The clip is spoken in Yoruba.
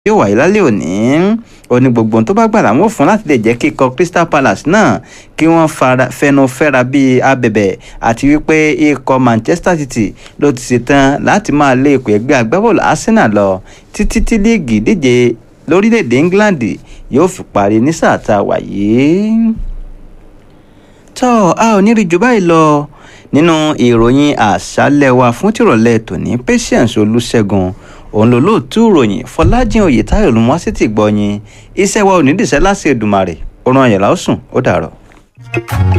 yóò wáyé lálẹ́ òní ó ní gbogbo ohun tó bá gbà làwọn ò fún láti lè jẹ́ kí ikọ̀ Crystal Palace náà kí wọ́n fẹnu fẹ́ra bíi abẹ̀bẹ̀ àti wípé ikọ̀ Manchester City ló ti ṣetán láti máa lé ikọ̀ ẹgbẹ́ agbábọ́ọ̀lù Arsenal lọ títí tí líìgì díje lórílẹ̀‐èdè England yóò fi parí ní sáà tá a wà yìí. tọ́ a ò ní rí jù báyìí lọ nínú ìròyìn àṣálẹ́ wa fún tìrọ̀lẹ́ tòní Patience Olúṣẹ́gun òun ló lóòtú ìròyìn Fọlájìn Oyètáyọ̀ ló mú wá sí ti gbọ́ yín iṣẹ́ wa ò ní dìṣẹ́ láti Èdùmàrè ó ràn yẹn láòsùn ó dàrọ̀.